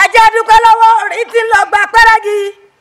jẹ́ dúpẹ́ lọ́wọ́ orí tí ń lọ gba pẹ́rẹ́gì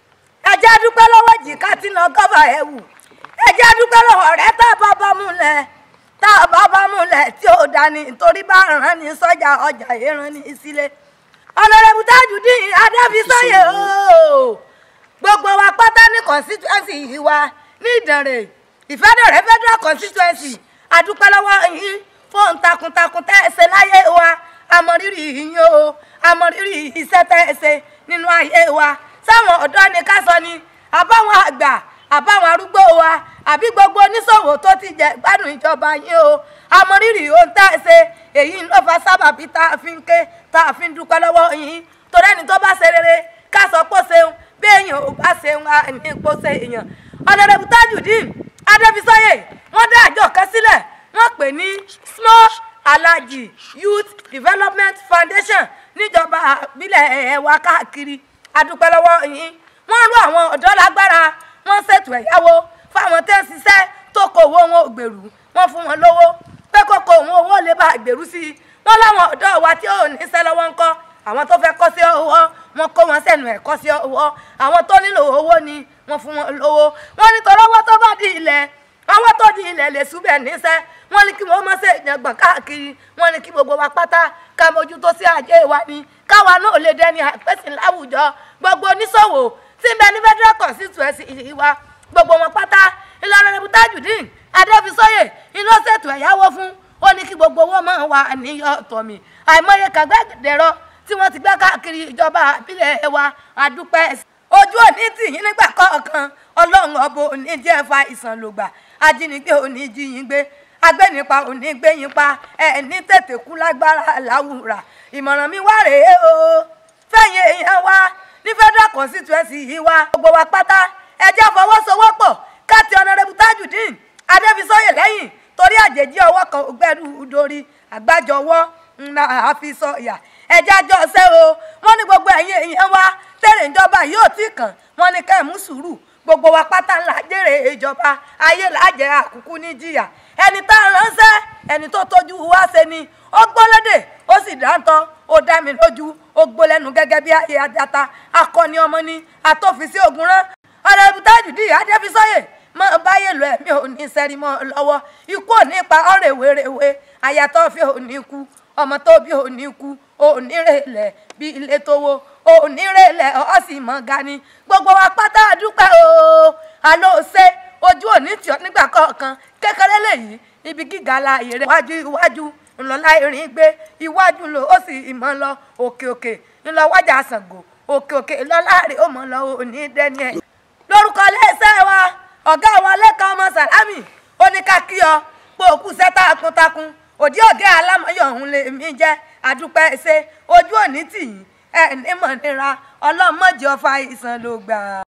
ẹ jẹ́ dúpẹ́ lọ́wọ́ jìká tí ń lọ gọ́bà ẹ̀wù ẹ jẹ́ dúpẹ́ lọ́wọ́ ọ̀rẹ́ tá a bá bá múlẹ̀ tá a bá bá múlẹ̀ tí ó dání nítorí bá rán ní sọ́jà ọjà ìran ní sílé ọ̀nàrẹ́bù Tajudeen Adébísọ́yè ooo gbogbo wa pátá ní constituency yìí wa ní Ìdànrè Ìfẹ́dọ̀rẹ́ federal constituency adúpẹ́ lọ́wọ́ yín fóun takuntakun tẹ́ ẹ ṣe láyé wa àmọ̀rírì yín o àmọ̀rírì iṣẹ́ tẹ́ ẹ ṣe nínú ayé wa sáwọn ọ̀dọ́ ni ká sọ ni àbáwọn àgbà àbáwọn arúgbó wa àbí gbogbo oníṣòwò tó ti jẹ gbádùn ìjọba yín o àmọ̀rírì ohun tá ẹ ṣe èyí ló fa sábàbí tá a fi ń ké tá a fi ń dúpẹ́ lọ́wọ́ yín torí ẹni tó bá ṣe rere ká sọ pé ó ṣeun bí èèyàn ò bá ṣeun á ní pé ó ṣe èèyàn ọ̀nàdẹ̀bù Tajudeen Adébísọ́yè wọ́n dá àjọ kan sílẹ̀ wọ́n pè ní small alaji youth development foundation níjọba ìbílẹ̀ ẹ̀wà káàkiri adúpẹ́ lọ́wọ́ yín wọ́n rú àwọn ọ̀dọ́ lágbára wọ́n ṣètò ẹ̀yáwó fáwọn tẹ́ ń ṣiṣẹ́ tó kó owó wọn ò gbèrú wọ́n fún wọn lówó pé kókó òun owó lè bá gbèrú sí i wọ́n láwọn ọ̀dọ́ wa tí ò ní iṣẹ́ lọ́wọ́ ń kọ́ àwọn tó fẹ́ kọ́ sí owó wọn kó wọn sẹ́nu ẹ̀ kọ́ sí owó àwọn tó nílò owó ni wọ́n fún wọn lówó wọ́n nítorí owó tó bá di ilẹ̀ owó tó di ilẹ̀ lè súbẹ̀ níṣẹ́ wọ́n ní kí wọ́n má ṣe ìyàngbọ̀n káàkiri wọ́n ní kí gbogbo wa pátá ká mójútó sí ajé wa ni káwa náà lè dẹni àpẹ́sìn láwùjọ gbogbo oníṣòwò tí bẹ ní federal constituency yìí wa gbogbo wọn pátá Ìlọrin Tajudeen Adébísọ́yè iná ṣètò ẹ̀yáwó fún ó ní kí gbogbo owó máa wà níyọ̀ tọ̀mì àìmọye kàgbẹ́dẹ̀rọ tí wọ́n ti gbé káàkiri ìjọba ìbílẹ̀ wa àdúpẹ́ ojú òní tì yín nígbà kọ̀ọ̀kan ọlọ́run ọbọ òní jẹ́ fa ìsàn lògbà ajínigbé òní jí yín gbé agbẹ́nipa òní gbé yín pa ẹ̀ ní tètè kú lágbára láwùrà ìmọ̀ràn mi wá rèé o fẹ̀yìn èèyàn wa ní federal constituency yìí wa gbogbo wa pátá ẹ jẹ́ fọwọ́sowọ́pọ̀ káàtì ọ̀nàrẹ́bù Tajudeen Adébísọ́yè lẹ́yìn torí àjèjì ọwọ́ kan ògbẹ́rù dorí àgbájọwọ́ ńlá àfisọ̀yà ẹjẹ́ àjọ ṣe o wọ́n ní gbogbo ẹ̀yin èèyàn wa tẹ̀lé ìjọba yóò tí kàn wọ́n ní kẹ́ ẹ̀ mú sùúrù gbogbo wa pátá ńlá jèrè ìjọba ayé làjẹ́ àkùkù ní jìyà ẹni tá a ránṣẹ́ ẹni tó tójú wá ṣe ni ó gbọ́lédè ó sì dáńtọ́ ó dá mi lójú ó gbólẹ́nu gẹ́gẹ́ bí ayé ajata akọni ọmọ ni àtòfìsí ògùn rán ọ̀nàrẹ́bù Tajudeen Adébísọ́yè mọ báyé lọ ẹ̀mí ò ní sẹ́rí mọ́ lọ́wọ́ ikú ò ní pa ọ̀rẹ́wéréwé àyàtọ̀ fi ò ní kú ọmọ tó bí ò ní kú ò ní rèlẹ̀ bí ilé tó wo ò ní rèlẹ̀ ọ̀ sì mọ̀ gani gbogbo wa pátá dúpẹ́ o àlọ́ ṣe ojú òní tì ọ́ nígbà kọ̀ọ̀kan kékeré lèyí ibi gíga la èrè iwájú iwájú ńlọlá irin gbé iwájú lò ó sì ìmọ̀ lọ òkè òkè ńlọ wájà Ṣàngó òkè òkè ńlọlá rè ó mọ̀ lọ òní dẹ́ni ẹ̀ lórúkọ lẹ́sẹ̀ wa ọ̀gá wa lẹ́kàn ọmọ sàlámì ó ní ká kí ọ pé òkú sẹ́ takuntakun òdí ọ̀gá alámọ̀yọ̀ ọ̀hún lè mí jẹ́ àdúpẹ́ ṣe ojú òní tì yín ẹ̀ ní mọ̀ nira ọlọ́mọdé ọfà ìsàn ló gbà.